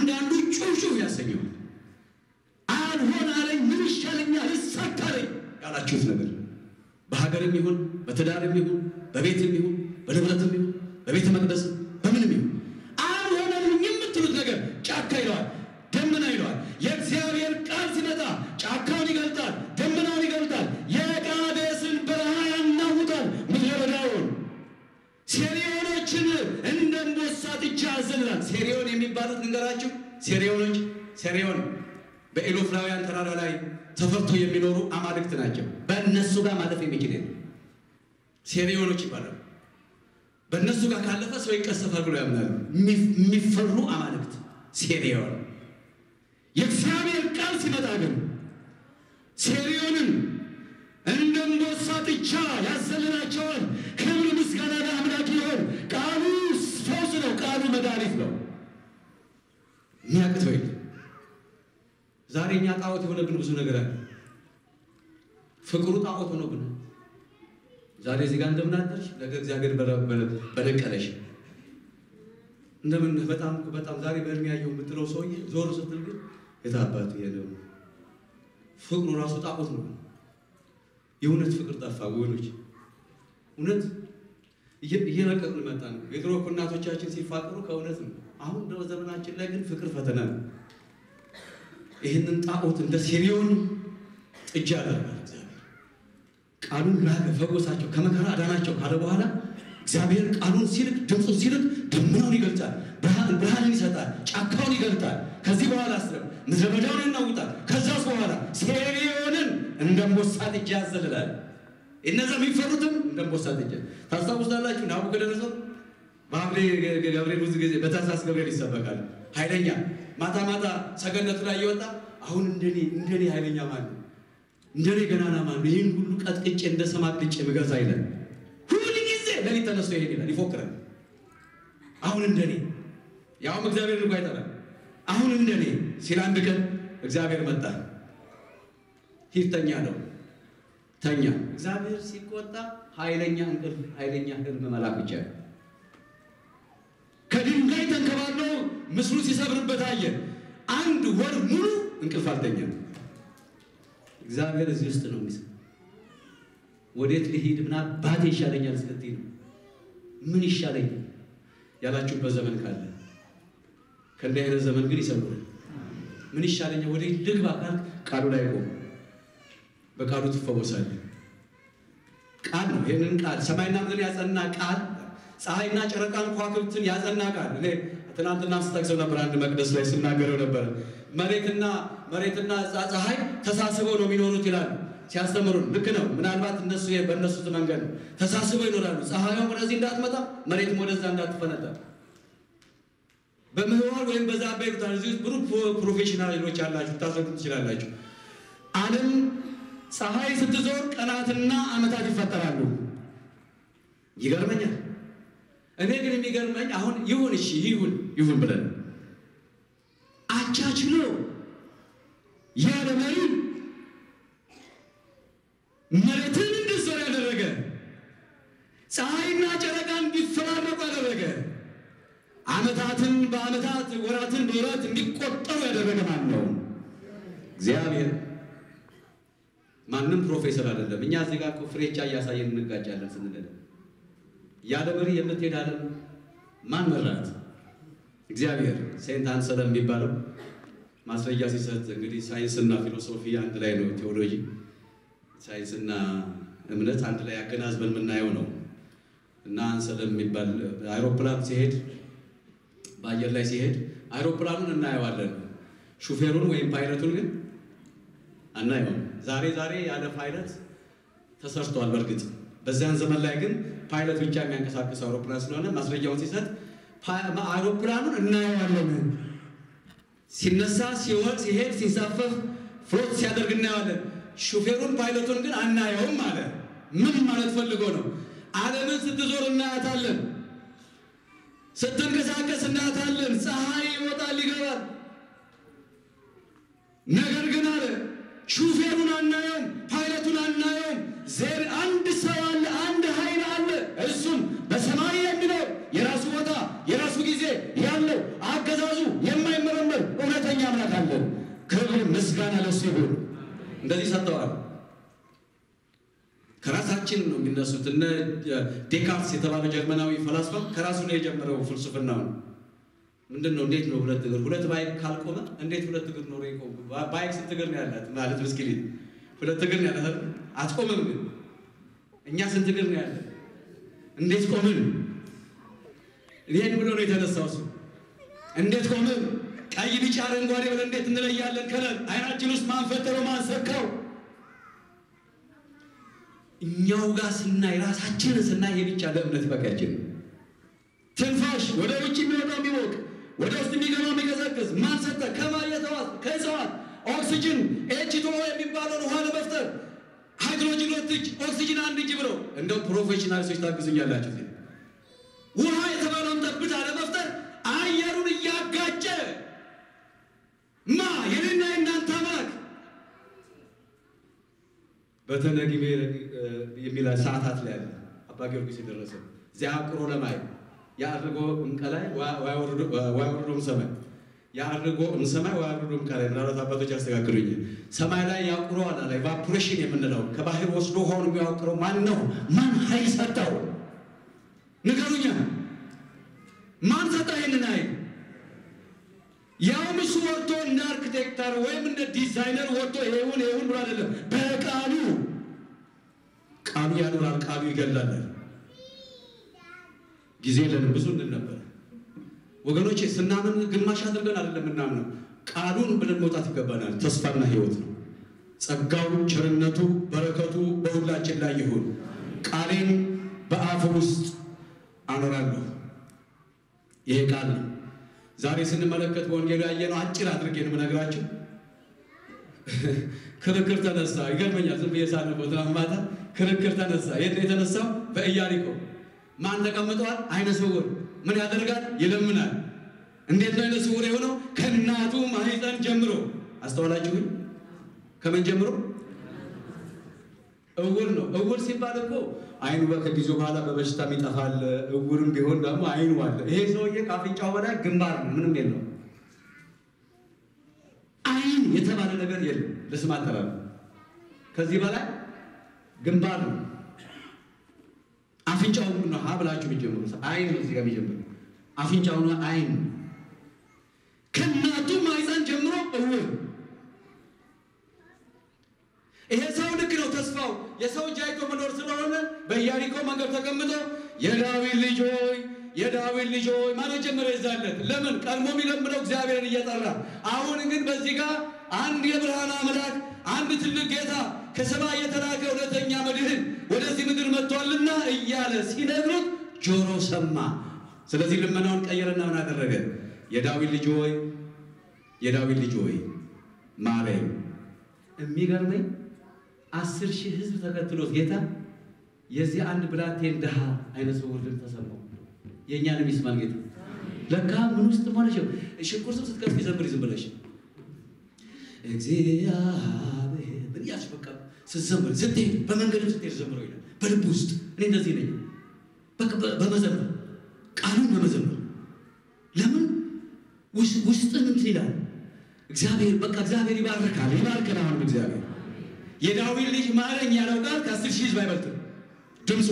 አንዳንዱ ጩሹ ያሰኘው አልሆን አለኝ ምን ይሻለኛል እሳካለኝ ያላችሁት ነገር በሀገርም ይሁን በትዳርም ይሁን በቤትም ይሁን በንብረትም ይሁን በቤተ መቅደስም በምንም ይሁን አልሆነልኝ የምትሉት ነገር ጫካ ይለዋል፣ ደመና ይለዋል። የእግዚአብሔር ቃል ሲመጣ ጫካውን ይገልጣል፣ ደመናውን ይገልጣል፣ የቃዴስን በረሃ ያናውጣል፣ ምድረ በዳውን ሴሪዮኖችን እንደ አንበሳ ጥጃ ያዘልላል። ሴሪዮን የሚባሉት ልንገራችሁ። ሴሪዮኖች ሴሪዮን በኤሎፍላውያን ተራራ ላይ ተፈርቶ የሚኖሩ አማልክት ናቸው። በእነሱ ጋር ማለፍ የሚችል የለም። ሴሪዮኖች ይባላሉ። በእነሱ ጋር ካለፈ ሰው ይቀሰፋል ብሎ ያምናሉ። የሚፈሩ አማልክት ሴሪዮን። የእግዚአብሔር ቃል ሲመጣ ግን ሴሪዮንን እንደ አንበሳ ጥጃ ያዘልላቸዋል። ክብር ምስጋና ለአምላክ ይሆን። ቃሉ ፈውስ ነው። ቃሉ መድኃኒት ነው። የሚያቅተው የለም። ዛሬ እኛ ጣዖት የሆነብን ብዙ ነገር አለ። ፍቅሩ ጣዖት ሆኖብን ዛሬ እዚህ ጋር እንደምን አደርሽ፣ ነገ እግዚአብሔር በነቀለሽ እንደምን በጣም በጣም ዛሬ በእድሜ ያየው የምትለው ሰውዬ ዞር ስትል ግን የታባቱ የለው ፍቅሩ ራሱ ጣዖት ነው። የእውነት ፍቅር ጠፋ ወገኖች። እውነት እየለቀቅን መጣ ነው። የድሮ እኮ እናቶቻችን ሲፋቅሩ ከእውነት ነው። አሁን ዘመናችን ላይ ግን ፍቅር ፈተና ነው። ይህንን ጣዖት እንደ ሴሪዮን ጥጃ ያደርጋል እግዚአብሔር። ቃሉን ላከ፣ ፈወሳቸው፣ ከመከራ አዳናቸው ካለ በኋላ እግዚአብሔር ቃሉን ሲልክ ድምፁን ሲልክ ደመናውን ይገልጣል፣ ብርሃንን ይሰጣል፣ ጫካውን ይገልጣል። ከዚህ በኋላ ስለም ምድረ በዳውን ያናውጣል። ከዛስ በኋላ ሴሪዮንን እንደ አንበሳ ጥጃ ያዘልላል። እነዛ የሚፈሩትም እንደ አንበሳ ጥጃ ታስታውሳላችሁ። ናቡከደነፆር በሐምሌ ገብርኤል ብዙ ጊዜ በታኅሳስ ገብርኤል ይሰበካል። ኃይለኛ ማታ ማታ ሰገነቱ ላይ እየወጣ አሁን እንደኔ እንደኔ ኃይለኛ ማን ነው? እንደኔ ገናና ማን ነው? ይህን ሁሉ ቀጥቅጬ እንደ ሰማ ቅጬ ምገዛ ይላል። ሁሉ ጊዜ ለሊት ተነስቶ ይሄድ ይላል፣ ይፎክራል። አሁን እንደኔ ያውም እግዚአብሔር ልኳ አይጠራል። አሁን እንደኔ ሲል አንድ ቀን እግዚአብሔር መጣ። ሂድ ተኛ ነው ተኛ። እግዚአብሔር ሲቆጣ ኃይለኛ እንቅልፍ ኃይለኛ ህልም መላክ ብቻ ነው። ከድንጋይ ተንከባሎ ምስሉ ሲሰብርበት አየ። አንድ ወር ሙሉ እንቅልፍ አልተኛም። እግዚአብሔር እዚህ ውስጥ ነው የሚሰ ወዴት ልሂድ ምን አባቴ ይሻለኛል እስከዚህ ነው ምን ይሻለኛል ያላችሁበት ዘመን ካለ ከእንዲህ አይነት ዘመን ግን ይሰውራል። ምን ይሻለኛል ወደ ልግባ ካል ቃሉ ላይ ቆም፣ በቃሉ ትፈወሳለህ። ቃል ነው። ይህንን ቃል ሰማይና ምድር ያጸና ቃል ፀሐይና ጨረቃን ከዋክብትን ያጸና ቃል እኔ ትናንትና ስጠቅሰው ነበር። አንድ መቅደስ ላይ ስናገረው ነበር። መሬትና መሬትና ፀሐይ ተሳስበው ነው የሚኖሩት ይላሉ ሲያስተምሩን። ልክ ነው። ምናልባት እነሱ በእነሱ መንገድ ነው ተሳስበው ይኖራሉ። ፀሐይም ወደዚህ እንዳትመጣ፣ መሬትም ወደዛ እንዳትፈነጣ በምህዋር ወይም በዛ ባይሩታል እዚህ ውስጥ ብሩክ ፕሮፌሽናሎች ያላችሁ ታስረዱ ትችላላችሁ። ዓለም ፀሐይ ስትዞር ቀናትና ዓመታት ይፈጠራሉ። ይገርመኛል። እኔ ግን የሚገርመኝ አሁን ይሁን እሺ ይሁን ይሁን ብለን አቻችሎ ያለ መሪ መሬትን እንድትዞር ያደረገ ፀሐይና ጨረቃ እንዲፈራረቁ ያደረገ ዓመታትን በዓመታት ወራትን በወራት እንዲቆጠሩ ያደረገ ማን ነው? እግዚአብሔር። ማንም ፕሮፌሰር አይደለም። እኛ እዚህ ጋር ፍሬቻ እያሳየን እንጋጫለን ስንል ያለ መሪ የምትሄድ ዓለም ማን መራት? እግዚአብሔር። ሴንት አንሰለም የሚባለው ማስረጃ ሲሰጥ እንግዲህ ሳይንስና ፊሎሶፊ አንድ ላይ ነው። ቴዎሎጂ ሳይንስና እምነት አንድ ላይ አገናዝበን የምናየው ነው እና አንሰለም የሚባል አይሮፕላን ሲሄድ በአየር ላይ ሲሄድ አይሮፕላኑን እናየዋለን፣ ሹፌሩን ወይም ፓይለቱን ግን አናየውም። ዛሬ ዛሬ ያለ ፓይለት ተሰርቷል። በእርግጥ በዚያን ዘመን ላይ ግን ፓይለት ብቻ የሚያንቀሳቅስ አውሮፕላን ስለሆነ ማስረጃውን ሲሰጥ አይሮፕላኑን እናየዋለን፣ ሲነሳ፣ ሲወርድ፣ ሲሄድ፣ ሲንሳፈፍ፣ ፍሎት ሲያደርግ እናየዋለን። ሹፌሩን ፓይለቱን ግን አናየውም አለ። ምን ማለት ፈልጎ ነው? ዓለምን ስትዞር እናያታለን ስትንቀሳቀስ እናያታለን። ፀሐይ ይወጣል ይገባል። ነገር ግን አለ ሹፌሩን አናየውም፣ ፓይለቱን አናየውም። ዜር አንድ ሰው አለ፣ አንድ ኃይል አለ። እሱም በሰማይ የሚኖር የራሱ ቦታ የራሱ ጊዜ ያለው አገዛዙ የማይመረመር ምስጋና ለሱ ይሁን። እንደዚህ ሰጥተዋል። ከራሳችን ነው የሚነሱት። እነ ዴካርትስ የተባለው ጀርመናዊ ፈላስፋ ከራሱ ነው የጀመረው ፍልስፍናው። ምንድን ነው? እንዴት ነው ሁለት እግር ሁለት ባይክ ካልቆመ እንዴት ሁለት እግር ኖሮ ይቆም? ባይክ ስንት እግር ነው ያላት? ማለት ብስክሌት ሁለት እግር ነው ያላት፣ አትቆምም። ግን እኛ ስንት እግር ነው ያለን? እንዴት ቆምን? ይሄን ብሎ ነው የተነሳው እሱ። እንዴት ቆምን? ቀይ፣ ቢጫ፣ አረንጓዴ ብለን እንዴት እንለያለን? ከለር አይናችን ውስጥ ማን ፈጠረው? ማን ሰካው? እኛው ጋር ስናይ ራሳችንን ስናይ ይሄ ብቻ ለእምነት በቂያችን ነው። ትንፋሽ ወደ ውጭ የሚወጣው የሚሞቅ ወደ ውስጥ የሚገባው የሚቀዘቅዝ ማን ሰጠ? ከማየተዋት ከእጽዋት ኦክሲጅን ኤችቶ የሚባለውን ውሃ ለመፍጠር ሃይድሮጅን ሁለት እጅ ኦክሲጅን አንድ እጅ ብለው እንደው ፕሮፌሽናል ሰዎች ታግዙኛላችሁ። እዚህ ውሃ የተባለውን ጠብታ ለመፍጠር አየሩን እያጋጨ ማ የኔና የእናንተ አምላክ በተነጊሜ የሚል ሰዓታት ላይ ያለ አባ ጊዮርጊስ የደረሰ እዚያ አቁሮ ለማይ የአድርጎ እምቀላይ ዋይወርዶም ሰማይ የአድርጎ እምሰማይ ዋይወርዶ እምቀላይ ምናልባት አባቶች ያስተካክሉኝ። ሰማይ ላይ ያቁረዋል አለ። ኢቫፖሬሽን የምንለው ከባህር ወስዶ ውሃውን የሚያወቅረው ማን ነው? ማን ኃይል ሰጠው? ንገሩኛ። ማን ሰጠው ይህንን ኃይል? ያውም እሱ ወጥቶ እንደ አርክቴክተር ወይም እንደ ዲዛይነር ወጥቶ ይሁን ይሁን ብሎ አይደለም። በቃሉ ቃሉ ያኖራል፣ ቃሉ ይገላል። ጊዜ የለንም። ብዙ እንል ነበር ወገኖቼ። ስናምን ግማሽ አድርገን አይደለም ምናምነው፣ ቃሉን ብለን መውጣት ይገባናል። ተስፋና ሕይወት ነው። ጸጋው፣ ቸርነቱ፣ በረከቱ በሁላችን ላይ ይሁን። ቃሌን በአፍ ውስጥ አኖራለሁ። ይሄ ቃል ነው። ዛሬ ስንመለከት በወንጌሉ ያየነው አጭር አድርጌ ነው የምነግራችሁ። ክርክር ተነሳ። ይገርመኛል። ዝም ብዬ ሳነበው ትናንት ማታ ክርክር ተነሳ። የት ነው የተነሳው? በኢያሪኮ ማን ተቀምጠዋል? አይነ ስውር ምን ያደርጋል? ይለምናል። እንዴት ነው አይነ ስውር የሆነው? ከእናቱ ማህፀን ጀምሮ። አስተዋላችሁኝ? ከምን ጀምሮ? እውር ነው። እውር ሲባል እኮ አይኑ ከጊዜ በኋላ በበሽታም ይጠፋል። እውርም ቢሆን ደግሞ አይኑ አለ። ይሄ ሰውዬ ከአፍንጫው በላይ ግንባር ነው፣ ምንም የለው። አይን የተባለ ነገር የለም። ለስም አጠራር ከዚህ በላይ ግንባር ነው። አፍንጫው ነው ሀ ብላችሁ የሚጀምሩ አይን ነው። እዚህ ጋር የሚጀምሩ አፍንጫው ነው አይን ከእናቱ ማህፀን ጀምሮ እውር ይሄ ሰው ልክ ነው። ተስፋው የሰው እጅ አይቶ መኖር ስለሆነ በኢያሪኮ መንገድ ተቀምጦ የዳዊት ልጅ ሆይ የዳዊት ልጅ ሆይ ማለት ጀመረ ይዛለት። ለምን ቀድሞ የሚለምነው እግዚአብሔርን እየጠራ አሁን ግን በዚህ ጋር አንድ የብርሃን አምላክ አንድ ትልቅ ጌታ ከሰማይ የተላከ እውነተኛ መድህን ወደዚህ ምድር መጥቷልና እያለ ሲነግሩት ጆሮ ሰማ። ስለዚህ ልመናውን ቀየረና ምን አደረገ? የዳዊት ልጅ ሆይ የዳዊት ልጅ ሆይ ማረኝ። የሚገርመኝ አስር ሺህ ሕዝብ ተከትሎት ጌታ የዚህ አንድ ብላቴን ድሃ አይነ ስውር ድምፅ ተሰማው። የእኛንም ይስማል ጌታ። ለካ ምን ውስጥ ሆነሽ ሽንኩር ስም ስትከፍት ዘምሪ ዝም ብለሽ እግዚአብሔር ምን እያልሽ በቃ ስትዘምር ስትሄድ በመንገድም ስትሄድ ዘምረው ይላል። በልብ ውስጥ እኔ እንደዚህ ነኝ። በቃ በመዘመር ቃሉን በመዘመር ለምን ውስጥን እንትን ይላል። እግዚአብሔር በቃ እግዚአብሔር ይባርካል፣ ይባርከን። አሁንም እግዚአብሔር የዳዊት ልጅ ማረኝ ያለው ቃል ከአስር ሺህ ህዝብ አይበልጥም ድምፁ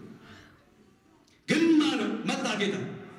ግን ማነው መጣ ጌታ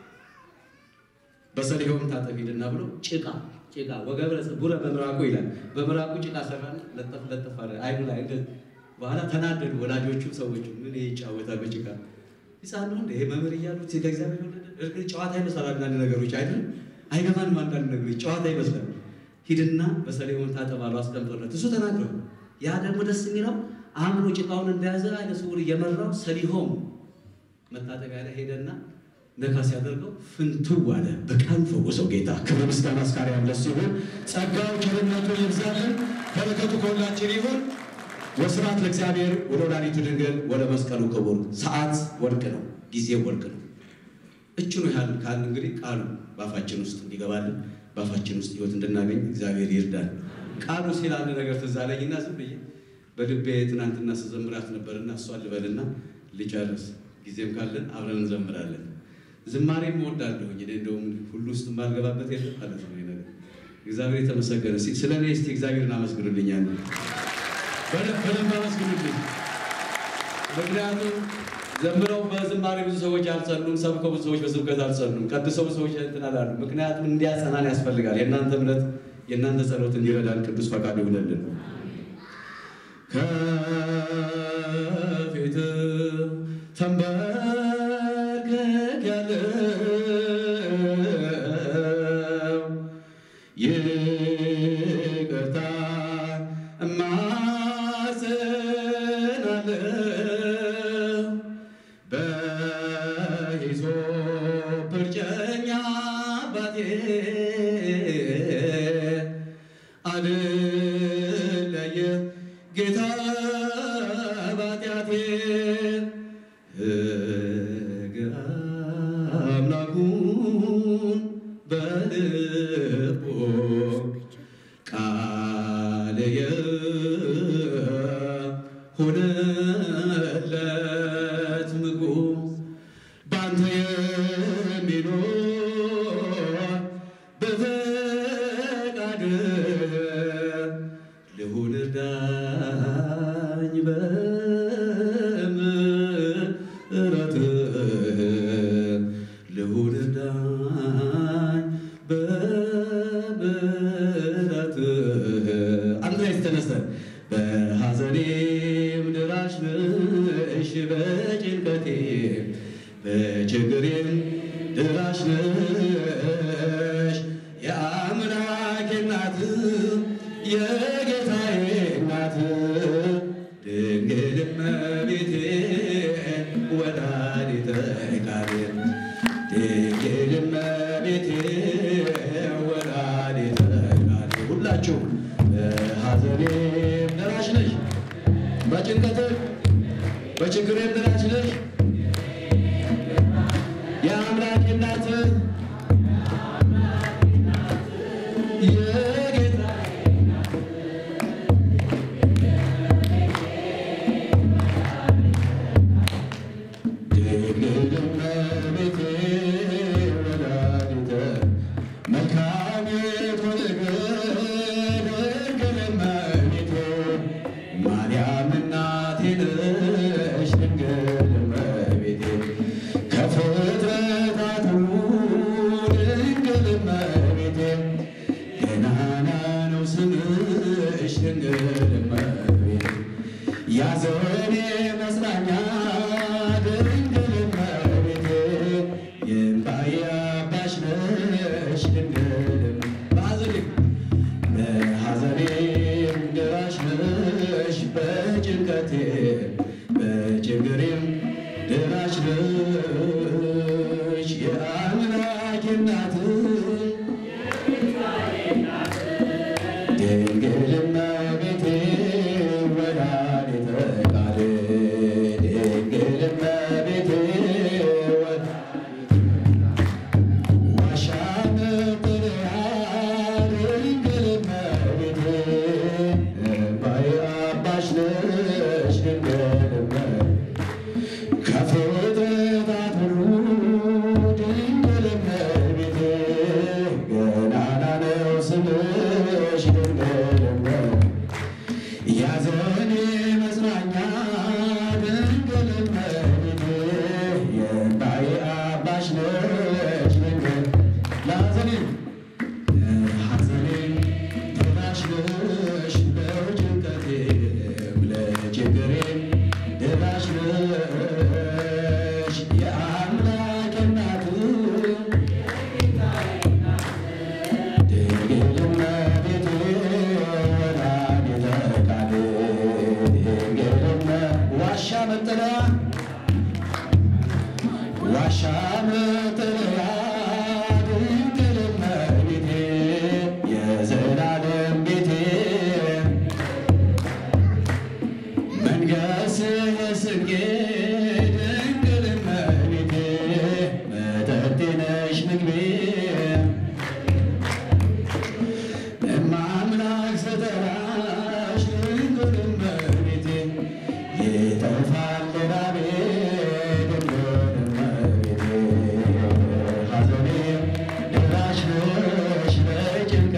በሰሊሆም ታጠብ ሂድና ብሎ ጭቃ ጭቃ ወገብረ ቡረ በምራቁ ይላል። በምራቁ ጭቃ ሰራን ለጠፍ ለጠፍ አለ አይኑ ላይ እንደ በኋላ ተናደዱ ወላጆቹ ሰዎቹ ምን ይጫወታ በጭቃ ህፃን ነው እንደ ይሄ መምህር እያሉት ከእግዚአብሔር ወለደ እርግጥ ጨዋታ ይመስላል አንዳንድ ነገሮች አይደል አይገባንም አንዳንድ ነገሮች ጨዋታ ይመስላል ሂድና በሰሊሆም ታጠብ አሉ አስቀምጦለት እሱ ተናግረው ያ ደግሞ ደስ የሚለው አምኖ ጭቃውን እንደያዘ አይነ ስውር እየመራው ሰሊሆም መታጠቢያ ላይ ሄደና ነካ ሲያደርገው ፍንትው አለ። በቃሉ ፈወሰው ጌታ። ክብር ምስጋና እስካሪ ያምለስ ሲሆን ጸጋው ቸርነቱ ይብዛልን፣ በረከቱ ከሁላችን ይሁን። ወስብሐት ለእግዚአብሔር ወለወላዲቱ ድንግል ወለመስቀሉ ክቡር። ሰዓት ወርቅ ነው፣ ጊዜ ወርቅ ነው። እችኑ ያህል ካል እንግዲህ ቃሉ በአፋችን ውስጥ እንዲገባልን በአፋችን ውስጥ ህይወት እንድናገኝ እግዚአብሔር ይርዳል። ቃሉ ሲል አንድ ነገር ትዝ አለኝና ዝም ብዬ በልቤ ትናንትና ስዘምራት ነበርና እሷን ልበልና ልጨርስ። ጊዜም ካለን አብረን እንዘምራለን። ዝማሬም እወዳለሁኝ እኔ እንደውም ሁሉ ውስጥ የማልገባበት የለም ማለት ነው ነገር እግዚአብሔር የተመሰገነ። እስኪ ስለ እኔ እስቲ እግዚአብሔርን አመስግኑልኛል። በደንብ በደንብ አመስግኑልኝ። ምክንያቱም ዘምረው በዝማሬ ብዙ ሰዎች አልጸኑም፣ ሰብከው ብዙ ሰዎች በስብከት አልጸኑም፣ ቀድሰው ብዙ ሰዎች እንትን አላሉ። ምክንያቱም እንዲያጸናን ያስፈልጋል። የእናንተ እምነት የእናንተ ጸሎት እንዲረዳን ቅዱስ ፈቃዱ ይሁንልን። ከፊት ተንበርክኬያለሁ ይቅርታ እማጸናለሁ በሂሶጵ እርጨኛ አባቴ አልለየ ጌታ ባጢአቴ ሕግ አምላኩን በልቦ ቃልየ ሆነለት ምግቡ ባንተ የሚኖር በፈቃድ ልሁን ዳኝ በምሕረት ልሁን ዳኝ በምሕረት አንድ ላይ ተነስተ በሐዘኔም ድራሽ ነሽ በጭንቀቴ በችግሬም ድራሽ ነሽ የአምላኬ እናት የጌታዬ እናት ድንግል እመቤቴ ወላዲተ ቃል ድንግል እመቤቴ ወላዲተ ቃል ሁላችሁ በሐዘኔም ደራሽ ነሽ በጭንቀትም በችግሬም ደራሽ ነሽ የአምላኬ እናት የጌታ ድንግል እመቤቴ ወላዲተ መልካሚቱ ድንግል እመቤቴ ማርያም እናቴ ነሽ ድንግል እመቤቴ ከፍጥረታት ሁሉ ድንግል እመቤቴ ገናና ነው ስምሽ ድንግል እመቤቴ ያዘኔ መጽናኛ ድንግል እመቤቴ የእምባዬ አባሽ ነሽ ድንግል በሐዘኔ በሐዘኔም ደራሽ ነሽ በጭንቀቴ በችግሬም ደራሽ ነሽ የአምላኬ እናት ድንግል እመቤቴ ወላዲተ ቃል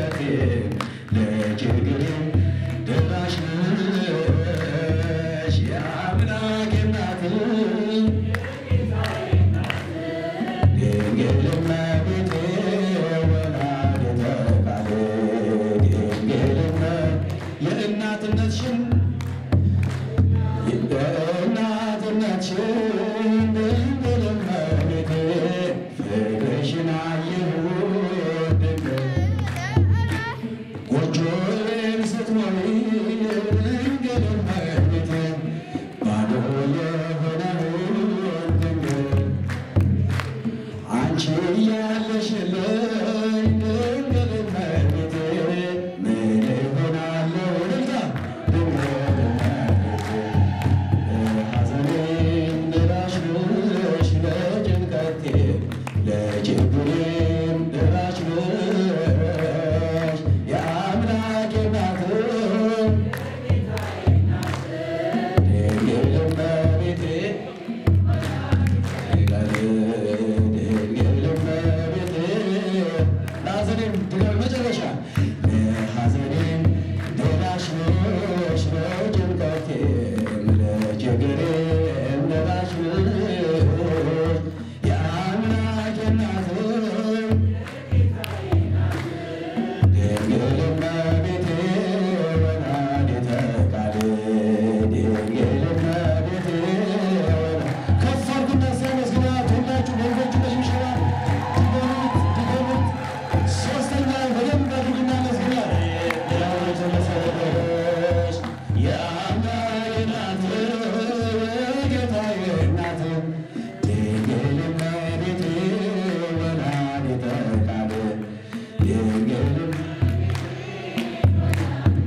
ለጭንቀቴ ለችግሬ ደራሽ ነሽ የአምላኬ እናት ድንግል እመቤቴ ወላዲተ ቃል ድንግል እመ- የእናትነትሽን የእናትነትሽን ድንግል እመቤቴ ፍቅርሽን አየሁት ድንግል ጎጆዬን ስትሞሪ ድንግል እመቤቴ ባዶ የሆነውን ድንግል አንቺ ያለሽልኝ ድንግል እመቤቴ ምን እሆናለሁ እልልታ ድንግል እመቤቴ ሐዘኔን ደራሽ ነሽ ለጭንቀቴ ለችግሬም ደራሽ ነሽ የአምላኬ እናት ድንግል እመቤቴ ለሐዘኔም ድጋሚ መጨረሻ ለሐዘኔም ደራሽ ነሽ ለጭንቀቴም ለችግሬም ደራሽ ነሽ የአምላኬ እናት ድንግል እመቤቴ ወላዲተ ቃል ድንግል እመቤቴ ወላ- ከፍ አድርጉና ሲያመስግናት ሁላችሁ በእጆቹ በሽብሸባ ድገሙት ድገሙት። ሦስተኛ በደንብ አድርጉና መስግናት። ያው የተመሰገነች የአምላኬ እናት የጌታዬ እናት ድንግል እመቤቴ ወላዲተ ቃል ድንግል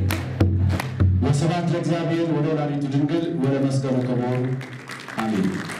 ወስብሐት ለእግዚአብሔር ወለወላዲቱ ድንግል ወለመስቀሉ ክቡር አሜን።